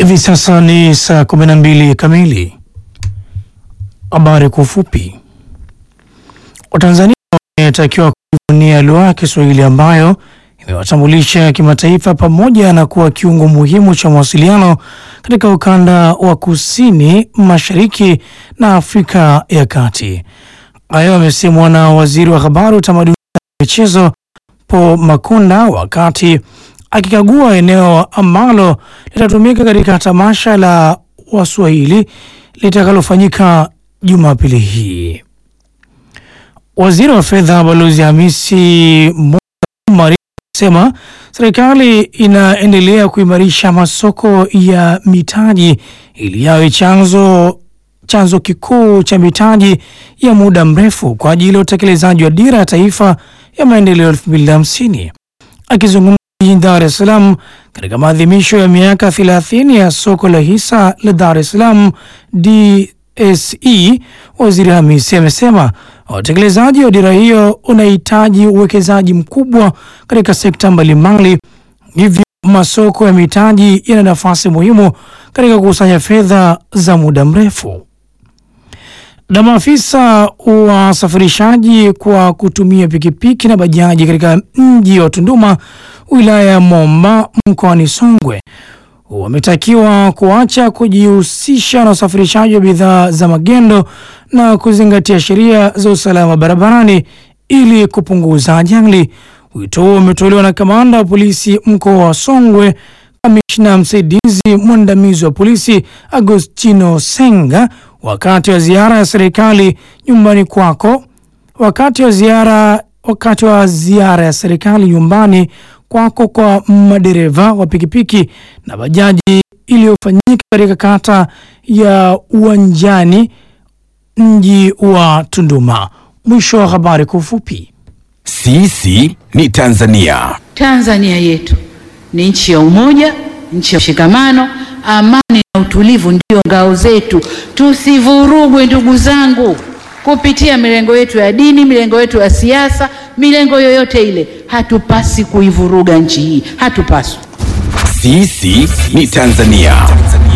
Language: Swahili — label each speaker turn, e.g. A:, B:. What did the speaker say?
A: Hivi sasa ni saa 12 kamili. Habari kwa ufupi. Watanzania wametakiwa kujivunia lugha ya Kiswahili ambayo imewatambulisha kimataifa pamoja na kuwa kiungo muhimu cha mawasiliano katika ukanda wa kusini mashariki na Afrika ya Kati. Hayo amesemwa na waziri wa habari, utamaduni na michezo Paul Makonda wakati akikagua eneo ambalo litatumika katika tamasha la Waswahili litakalofanyika Jumapili hii. Waziri wa fedha Balozi Hamisi Omar amesema serikali inaendelea kuimarisha masoko ya mitaji ili yawe chanzo chanzo kikuu cha mitaji ya muda mrefu kwa ajili ya utekelezaji wa dira ya taifa ya maendeleo 2050. Akizungumza jijini Dar es Salaam katika maadhimisho ya miaka 30 ya soko la hisa la Dar es Salaam DSE, Waziri Hamisi amesema utekelezaji wa dira hiyo unahitaji uwekezaji mkubwa katika sekta mbalimbali, hivyo masoko ya mitaji yana nafasi muhimu katika kukusanya fedha za muda mrefu. Na maafisa wa wasafirishaji kwa kutumia pikipiki na bajaji katika mji wa Tunduma wilaya ya Momba mkoani Songwe wametakiwa kuacha kujihusisha na usafirishaji wa bidhaa za magendo na kuzingatia sheria za usalama barabarani ili kupunguza ajali. Wito huo umetolewa na kamanda wa polisi mkoa wa Songwe, kamishna msaidizi mwandamizi wa polisi Agostino Senga wakati wa ziara ya serikali nyumbani kwako wakati wa ziara wakati wa ziara ya serikali nyumbani kwako kwa madereva wa pikipiki na bajaji iliyofanyika katika kata ya Uwanjani mji wa Tunduma. Mwisho wa habari kwa ufupi.
B: Sisi ni Tanzania.
C: Tanzania yetu ni nchi ya umoja, nchi ya mshikamano, amani na utulivu ndio ngao zetu. Tusivurugwe ndugu zangu, kupitia milengo yetu ya dini, milengo yetu ya siasa, milengo yoyote ile. Hatupasi kuivuruga nchi hii, hatupaswi.
B: Sisi ni Tanzania.